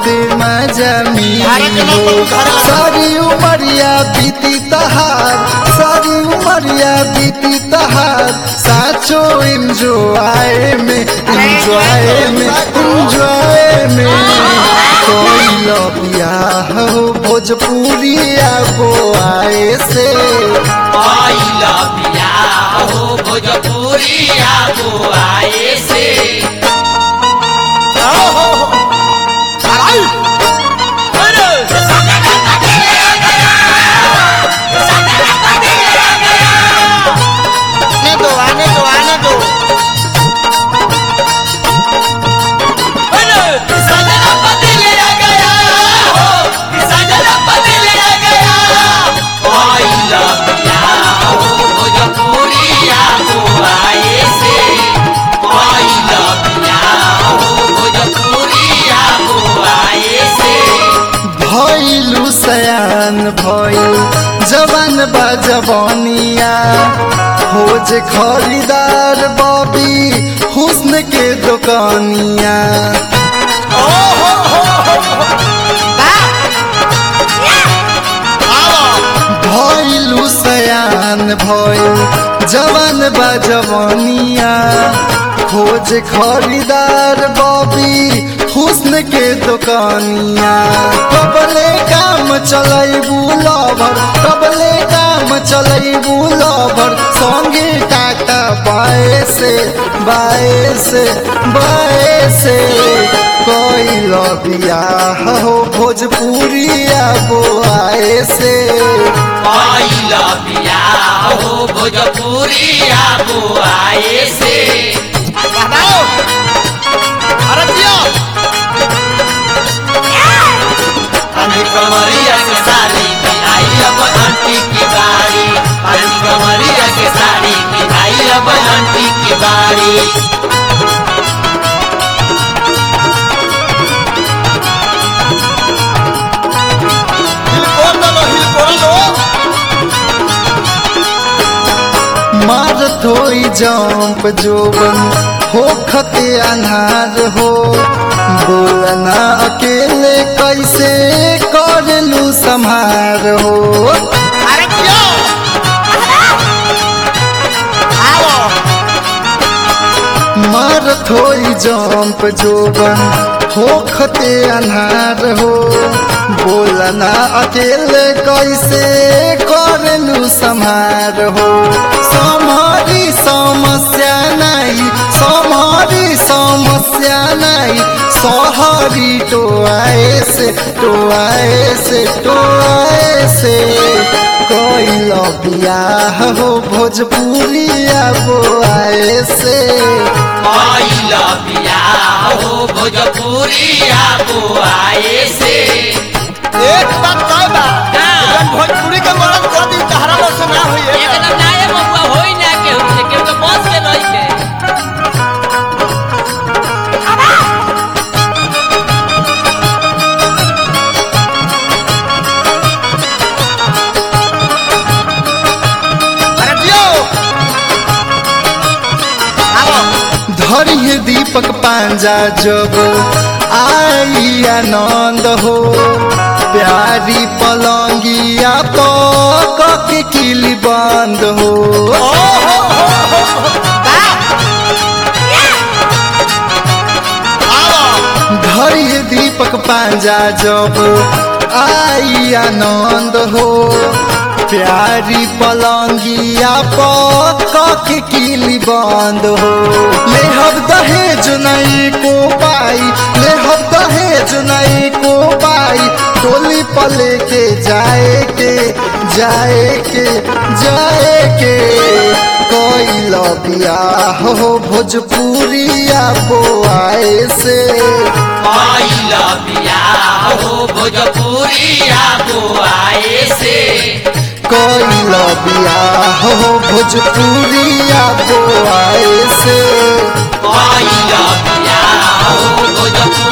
बहुते मजा मिली हो सारी उमरिया बीती तहार सारी उमरिया बीती तहार साचो इंजॉय में इंजॉय में इंजॉय में कोई लबिया हो भोजपुरी आबो आए से आइला पिया हो भोजपुरी आगो आए से आने दो आने दो आने दो सजना बदल गया हो सजना बदल गया आइला पिया हो भोजपुरी आगो आए से आइला पिया हो भोजपुरी आगो आए से भइलु सयान भइल जवान बा जवानिया खोज खरीदार बबी हुस्न के दुकानिया भइलु सयान भइल जवान बा जवानिया खोज खरीदार बबी हुस्न के दुकानिया कबले काम चलैबू लवर कबले काम चलैबू लवर संगे टाटा बाए से बाए से बाए से कोई लबिया हो भोजपुरी आबो आए से आइला पिया हो भोजपुरी आगो आए से बताओ अरे जियो अभी कमरिया के साड़ी की आई अब आंटी की बारी अभी कमरिया के साड़ी की आई अब आंटी की बारी हिल कोर दो हिल कोर दो मारत होई जंप जोबन हो खते अनहार हो बोलना अकेले कैसे करलू संहार हो अरे जियो आओ मारत होई जंप जोबन हो खते अनहार हो बोलना अकेले कैसे करलू संहार हो समारी समस्या नहीं समारी समस्या नहीं सहरी तो आए से तो आए से तो आए से कोई लबिया हो भोजपुरी आबो आए से आइला पिया हो भोजपुरी आगो आए से एक बात कह बा जब भोजपुरी के मरद कर दी तहरा लोग से ना होई है एकदम नाये बबुआ होई ना केहू से केहू के बस के रही के अरे जियो आओ धरिए दीपक पांजा जब आई आनंद हो प्यारी पलंगिया तो कके किली बंद हो धरिए दीपक पांजा जब आई आनंद हो प्यारी पलंगिया पक किली बंद हो ले हम दहेज नहीं को पाई ले हम दहेज नहीं को पाई टोली पले के जाए के जाए के जाए के कोई लबिया हो भोजपुरिया बोआए से आइला पिया हो भोजपुरी आगो आए से कोई लबिया हो भोजपुरिया बोआए से आइला पिया हो भोजपुरी